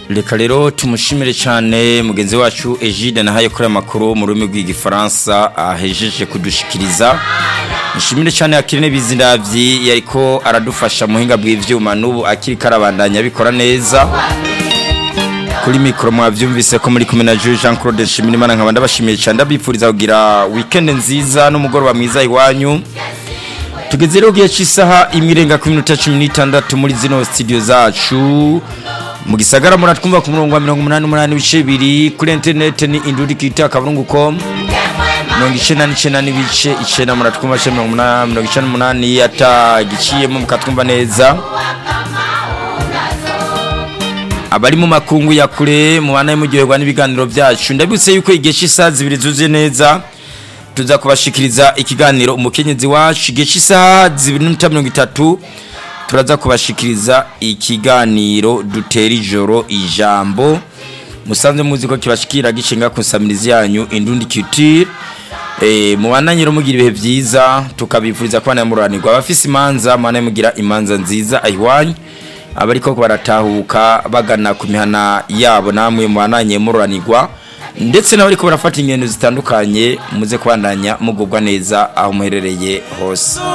reka rero tumushimire cyane mugenzi wacu Egide nahaye kuri amakuru mu rurimi rw'igifaransa ahejeje kudushikiriza nshimire cyane akirine bizindavyi yariko aradufasha muhinga bw'ivyuma n'ubu akiri karabandanya bikora neza kuri mikoro mwavyumvise ko muri kumwe na Jean Claude Nshimirimana nkaba ndabashimiye cyane ndabipfuriza kugira weekend nziza n'umugoroba mwiza iwanyu tugeze rero gihe cy'isaha imirenga ku minota 16 muri zino studio zacu mu gisagara muratwumva ku murongo wa 188 bice biri kuri internet ni indudikita kaburungu.com mirongo icenda n'icenda n'ibice icenda muratwumva ce mirongo icenda n'umunani atagiciyemo mukatwumva neza abari mu makungu ya kure mubana muryoherwa n'ibiganiro byacu ndabutse yuko igihe cy'isaha zibiri zuzuye neza tuza kubashikiriza ikiganiro umukenyezi wacu igihe cy'isaha zibiri n'iminota mirongo itatu turaza kubashikiriza ikiganiro dutera ijoro ijambo musanze muzi ko kibashikira gishinga ku nsamirizi yanyu indundi culture eh mubandanye rero mugira ibihe byiza tukabifuriza ko banamuranirwa abafise imanza mwana mugira imanza nziza ayiwanyu abariko baratahuka bagana ku mihana yabo namwe mubandanye muranirwa ndetse n'abariko barafata ingendo zitandukanye muze kubandanya mugubwa neza aho muherereye hose